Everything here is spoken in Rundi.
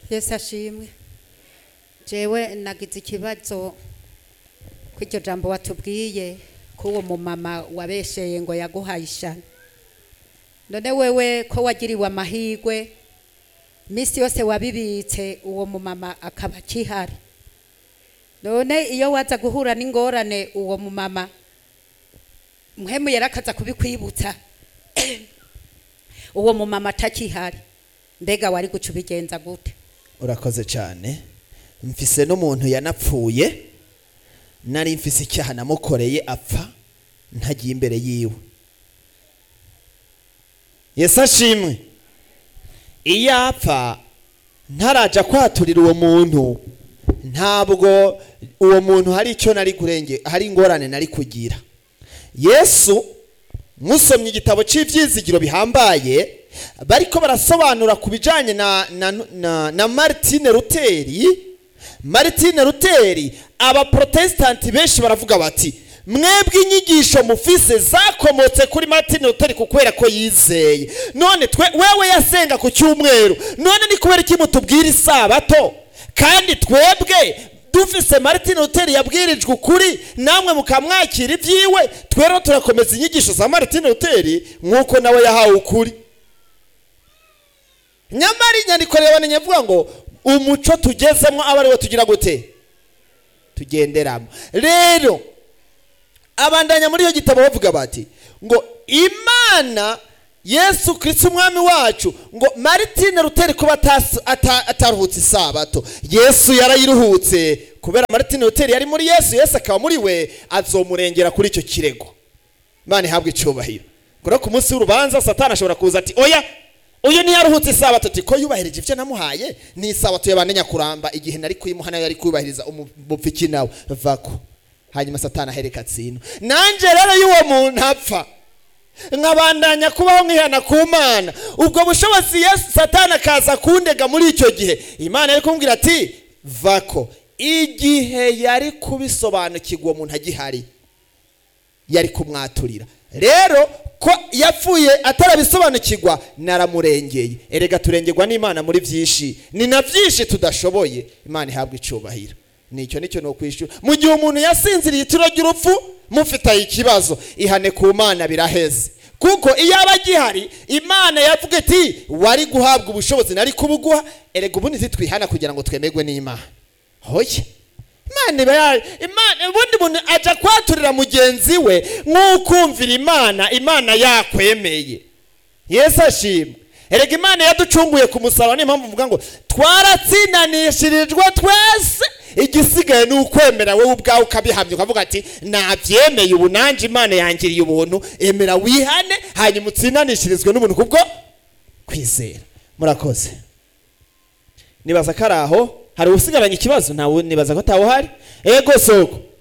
yesu ashimwe jewe nagize ikibazo ko iryo jambo watubwiye ko uwo mumama wabesheye ngo yaguhaye ishano none wewe ko wagiriwe amahirwe iminsi yose wabibitse uwo mumama akaba akihari none iyo waza guhura n'ingorane uwo mumama muhemu yarakaza kubikwibutsa uwo mumama atakihari mbega wari guca ubigenza gute urakoze cyane mfise n'umuntu yanapfuye nari mfise icyaha namukoreye apfa ntagiye imbere yiwe yesu ashimwe iyo apfa ntaraja kwaturira uwo muntu ntabwo uwo muntu hari icyo nari kurenge hari ingorane nari kugira yesu musomye igitabo cy'ibyizigiro bihambaye bariko barasobanura ku bijyanye na, na, na, na martine ruteri martine ruteri abaprotesitanti benshi baravuga bati mwebwe inyigisho mufise zakomotse kuri martine ruteri kubera ko yizeye none twe wewe yasenga ku cyumweru none ni kubera iki mutubwira isabato kandi twebwe dufise martine ruteri yabwirijwe ukuri namwe mukamwakira ibyiwe twero turakomeza inyigisho za martine ruteri nk'uko nawe yahawe ukuri nyamara inyandiko reba nyavuga ngo umuco tugezemo aba ariwo tugira gute tugenderamo rero abandanya muri iyo gitabo bavuga bati ngo imana yesu kirisiti umwami wacu ngo maritine ruteri kuba atasi- ata- ataruhutse isabato yesu yarayiruhutse kubera maritine ruteri yari muri yesu yesu akaba muri we azomurengera kuri icyo kirego imana ihabwa icyubahiro ngo no ku munsi w'urubanza satani ashobora kuza ati oya uyu ntiyaruhutse isabato ati ko yubahirije ibyo namuhaye ni isabato yabane kuramba igihe nari kuyimuha nayo yari kubahiriza umupfiki nawe vako hanyuma satani ahereka atsino nanjye rero y'uwo muntu apfa nkabandanya kubaho nkihana ku mana ubwo bushobozi yesu satani akaza kundega muri icyo gihe imana yari kumbwira ati vako igihe yari kubisobanukirwa uwo muntu agihari yari kumwaturira rero ko yapfuye atarabisobanukirwa naramurengeye erega turengerwa n'imana muri byinshi ni na byinshi tudashoboye imana ihabwa icubahiro nicyo nicyo ni ukwishyura mu gihe umuntu yasinziriye itiro ry'urupfu mufitaye ikibazo ihane ku mana biraheze kuko iyo aba agihari imana yavuga iti wari guhabwa ubushobozi nari kubuguha erega ubundi ntitwihana kugira ngo twemerwe n'imana hoye imana iba ya imana ubundi muntu ajya kwaturira mugenzi we nk'ukumvira imana imana yakwemeye yesu ashimwe erega imana yaducunguye ku musaraba niyo mpamvu mvuga ngo twaratsindanishirijwe twese igisigaye ni ukwemera wowe ubwawe ukabihamya ukavuga ati nabyemeye ubu nanjye imana yangiriye ubuntu emera wihane hanyuma utsindanishirizwe n'ubuntu kubwo kwizera murakoze nibaza ko ari aho hari usigaranye ikibazo ntawe nibaza ko atawuhari ego soko